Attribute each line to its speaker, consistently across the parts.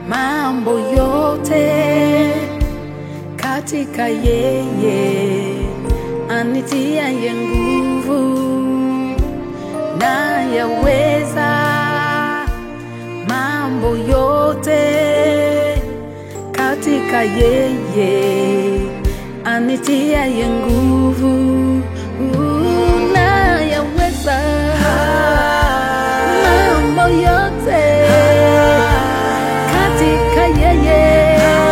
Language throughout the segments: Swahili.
Speaker 1: mambo yote katika yeye anitiaye nguvu, na yaweza mambo yote katika yeye anitiaye nguvu, na yaweza mambo yote katika yeye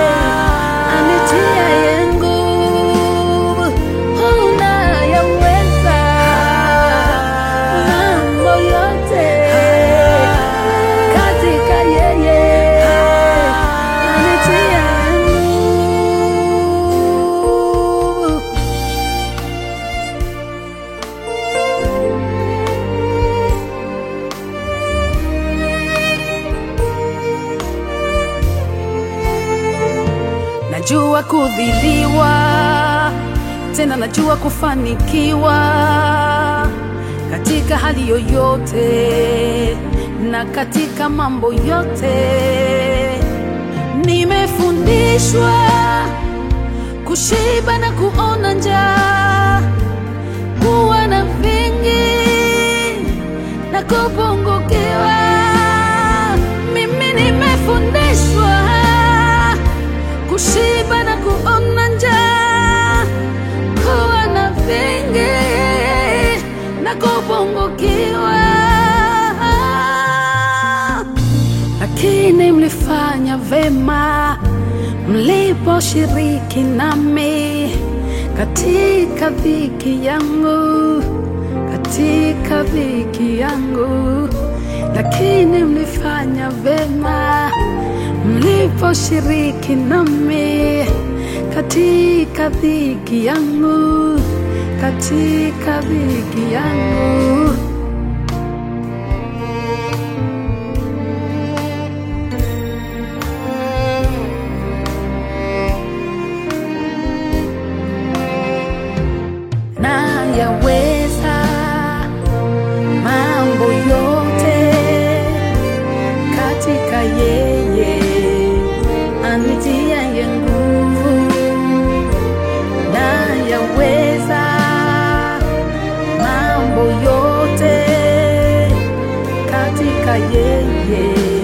Speaker 1: anitiaye nguvu, unayaweza mambo yote katika yeye anitiaye nguvu. Najua kudhiliwa, tena najua kufanikiwa katika hali yoyote na katika mambo yote. Nimefundishwa kushiba na kuona njaa, kuwa na vingi na kupungukiwa. Mimi nimefundishwa kushiba na kuona njaa, kuwa na vingi na kupungukiwa. Lakini mlifanya vema mliposhiriki nami katika dhiki yangu, katika dhiki yangu, lakini mlifanya vema mliposhiriki nami katika dhiki yangu, katika dhiki yangu. na yaweza mambo yote katika yeye anitiaye nguvu, na yaweza mambo yote katika yeye